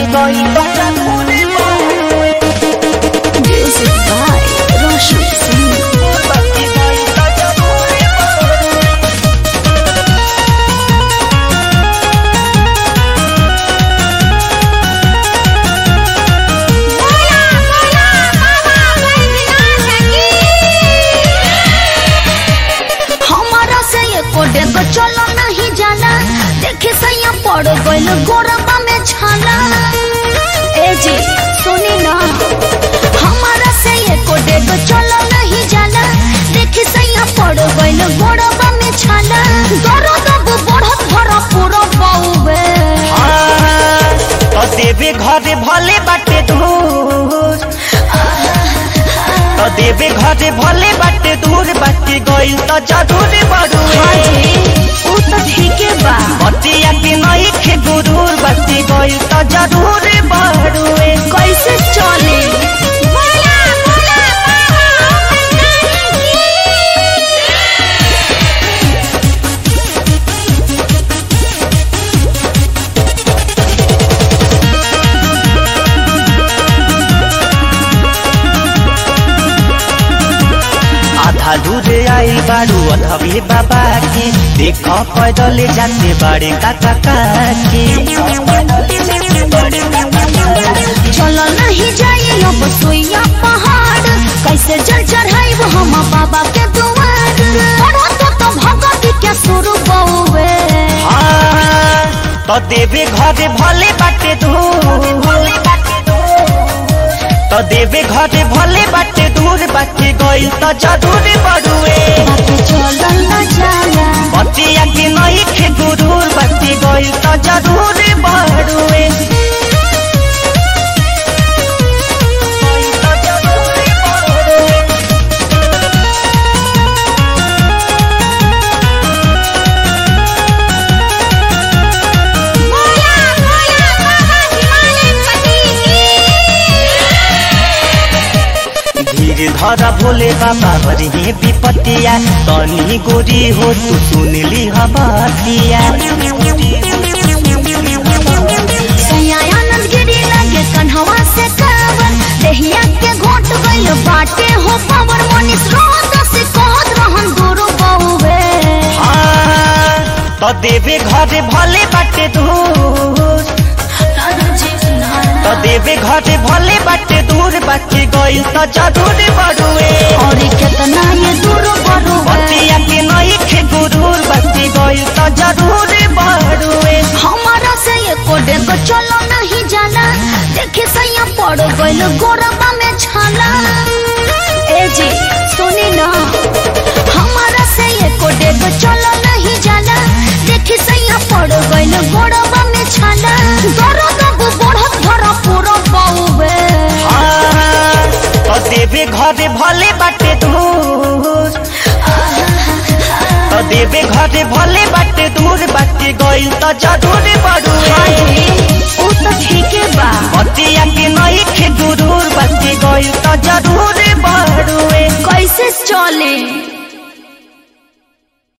गइल त जरूर बड़ुए Music by Roshan Singh. बाकी गइल त जरूर बड़ुए बोला बोला बाबा बैद्यनाथ की हमारा से ये कोडे को चलो नहीं जाना देखे सैया पड़ गइल गोरबा में छाला ए जी सुनी ना हमारा से ये कोडे को चलो नहीं जाना देखे सैया पड़ गइल गोरबा में छाला दर्द अब बढ़त भरा पूरा बाउबे तो देवे घरे भले बाटे दूर तो देवे घरे भले बाटे दूर बाटे गइल त जरूर बड़ुए ऊ तो ठीके बा बतिया के नहीं खे गुरूर बाटे गइल त जरूर बड़ुए कैसे चले बोला बोला आधा दूर आई बारू अधवे बाबा के देख पैदल जाते बाड़े काका काके चलो नहीं जाइए अब सोइया पहाड़ कैसे जल चढ़ाइब हम बाबा के दुआर पढ़ो तो तो भगत के शुरू बउवे हाँ, तो देवे घरे भले बाटे दूर तो देवे घरे भले बाटे दूर बाटे गइल त जरूर बड़ुए बाकी चलल न जाला बतिया के नहीं खे गुरूर बाटे गइल त जरूर बड़ुए गइल त जरूर बड़ुए। बोला बोला बाबा हिमालय पति की धीर धर भोले बाबा हरि विपतिया तनी गोरी हो तू सुनली हबतिया सयानंद गिरी लगे कन्हवा से कावर देहिया के घोट गइल बाटे हो पावर मनीष रोहत से कहत रहन गुरु बहुवे हाँ, तो देवे घरे भले बाटे दूर तो देवे घरे भले बाटे दूर बाटे गइल त जरूर बड़ुए और कितना ये दूर बरुवे बतिया के नहीं खे गुरूर बाटे गइल त जरूर बड़ुए हमारा से ये कोडे को चलो नहीं जाना देखे सैया पड़ गइल गोरबा में छाला ए जी सुनी ना हमारा से ये कोडे को चलो नहीं जाना देखे सैया पड़ गइल गोरबा में छाला दर्द अब बढ़त भरा पूरा बाउबे हाँ, तो देवे घरे भले बाटे दूर तो देवे घरे भले बाटे दूर बाटे गइल त जरूर बड़ुए